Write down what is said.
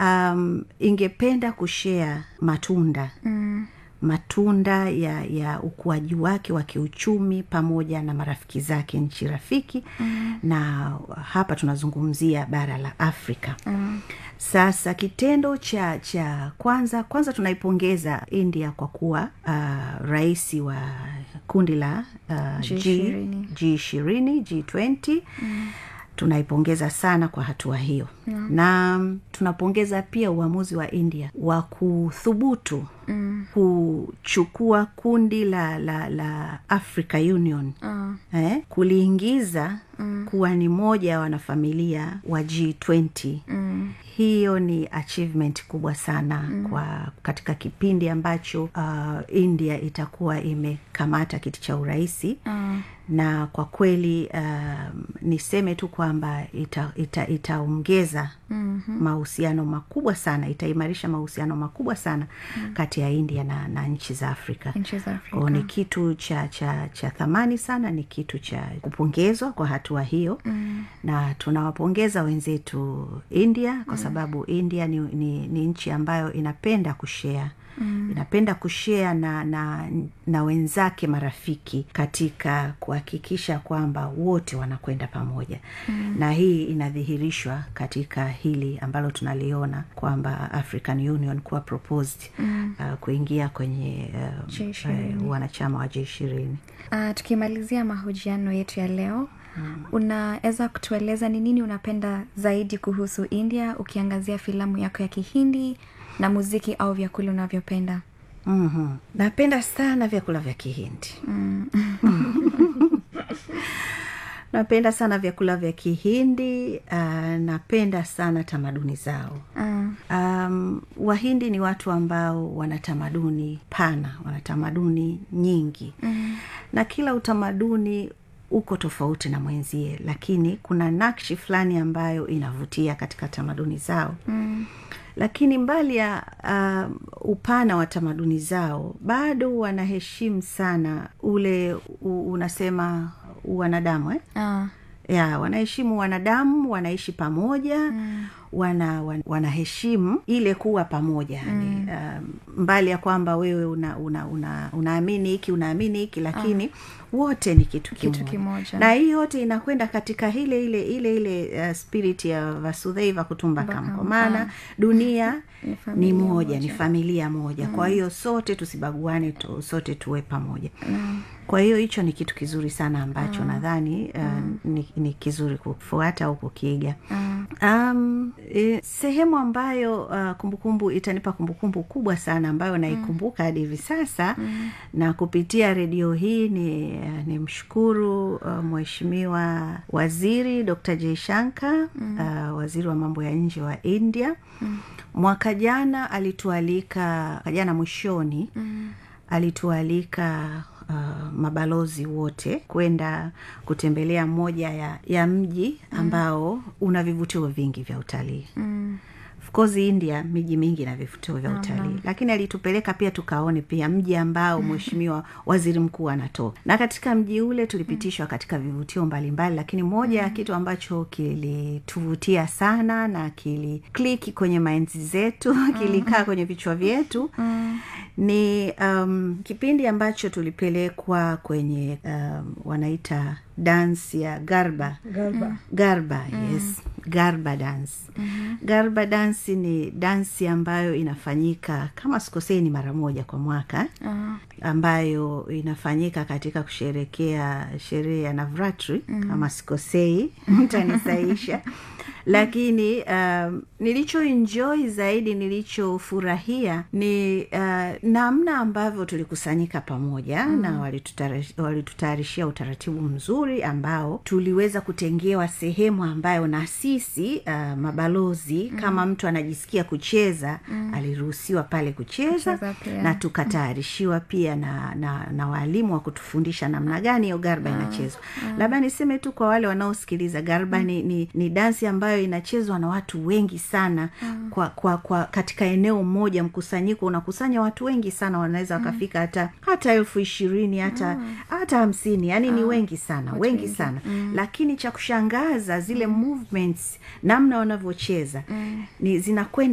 um, ingependa kushea matunda mm matunda ya ya ukuaji wake wa kiuchumi pamoja na marafiki zake nchi rafiki mm. na hapa tunazungumzia bara la afrika mm. sasa kitendo cha cha kwanza kwanza tunaipongeza india kwa kuwa uh, rais wa kundi la uh, G20. g ishirini g twenty mm tunaipongeza sana kwa hatua hiyo yeah. na mm, tunapongeza pia uamuzi wa india wa kuthubutu mm. kuchukua kundi la la la africa union uh. eh, kuliingiza mm. kuwa ni moja ya wanafamilia wa g20 mm hiyo ni achievement kubwa sana mm. kwa katika kipindi ambacho uh, india itakuwa imekamata kiti cha urahisi mm. na kwa kweli uh, niseme tu kwamba itaongeza ita, ita mm-hmm. mahusiano makubwa sana itaimarisha mahusiano makubwa sana mm. kati ya india na, na nchi za afrika Nchi za Afrika. o ni kitu cha cha cha thamani sana ni kitu cha kupongezwa kwa hatua hiyo mm. na tunawapongeza wenzetu india kwa sababu india ni, ni, ni nchi ambayo inapenda kushea Mm. inapenda kushea na, na na wenzake marafiki katika kuhakikisha kwamba wote wanakwenda pamoja mm. na hii inadhihirishwa katika hili ambalo tunaliona kwamba african union kuwa proposed mm. uh, kuingia kwenye uh, G20. uh, wanachama wa j ishirini uh, tukimalizia mahojiano yetu ya leo mm. unaweza kutueleza ni nini unapenda zaidi kuhusu india ukiangazia filamu yako ya kihindi na muziki au vyakula unavyopenda mm-hmm. napenda sana vyakula vya kihindi mm. napenda sana vyakula vya kihindi uh, napenda sana tamaduni zao uh. um, wahindi ni watu ambao wana tamaduni pana wana tamaduni nyingi mm. na kila utamaduni uko tofauti na mwenzie lakini kuna nakshi fulani ambayo inavutia katika tamaduni zao mm lakini mbali ya uh, upana wa tamaduni zao bado wanaheshimu sana ule u, unasema wanadamu eh? Uh. ya wanaheshimu wanadamu wanaishi pamoja mm. wana, wan, wanaheshimu ile kuwa pamoja mm. uh, mbali ya kwamba wewe una, una, una, unaamini hiki unaamini hiki lakini uh. wote ni kitu kimoja, Kitu kimoja. na hii yote inakwenda katika ile ile ile ile uh, spirit ya vasudheiva kutumbakam kwa maana dunia Ni ni familia moja ni familia moja mm. kwa hiyo sote tusibaguane tu, sote tuwe pamoja mm. kwa hiyo hicho ni kitu kizuri sana ambacho mm. nadhani uh, mm. ni, ni kizuri kufuata au kukiiga mm. um, e, sehemu ambayo uh, kumbukumbu itanipa kumbukumbu kubwa sana ambayo naikumbuka hadi hivi sasa mm. na kupitia redio hii ni, uh, ni mshukuru uh, mheshimiwa waziri dr jaishanka mm. uh, waziri wa mambo ya nje wa india mm mwaka jana alitualika mwaka jana mwishoni mm. alitualika uh, mabalozi wote kwenda kutembelea moja ya, ya mji ambao mm. una vivutio vingi vya utalii mm course india miji mingi na vivutio vya utalii lakini alitupeleka pia tukaone pia mji ambao mheshimiwa waziri mkuu anatoka na katika mji ule tulipitishwa katika vivutio mbalimbali lakini moja ya kitu ambacho kilituvutia sana na kilikliki kwenye mainzi zetu kilikaa kwenye vichwa vyetu ni um, kipindi ambacho tulipelekwa kwenye um, wanaita dansi ya garba Garba. garba yes garba dance mm-hmm. garba dansi ni dansi ambayo inafanyika kama sikosei ni mara moja kwa mwaka Uh. ambayo inafanyika katika kusherekea sherehe ya navratri mm. kama sikosei mtanisaisha lakini um, nilichoenjoy zaidi nilichofurahia ni uh, namna ambavyo tulikusanyika pamoja mm. na walitutara- walitutayarishia utaratibu mzuri ambao tuliweza kutengewa sehemu ambayo na sisi uh, mabalozi mm. kama mtu anajisikia kucheza mm. aliruhusiwa pale kucheza Kucheza pia. na tukatayarishiwa pia na, na, na waalimu wa kutufundisha namna gani hiyo garba inachezwa labda niseme tu kwa wale wanaosikiliza garba ni, ni, ni dansi ambayo inachezwa na watu wengi sana kwa, kwa, kwa katika eneo moja mkusanyiko unakusanya watu wengi sana wanaweza wakafika hata hata elfu ishirini hata hata hamsini yani ni wengi sana wengi sana lakini cha kushangaza zile movements namna wanavyocheza ni zinakwenda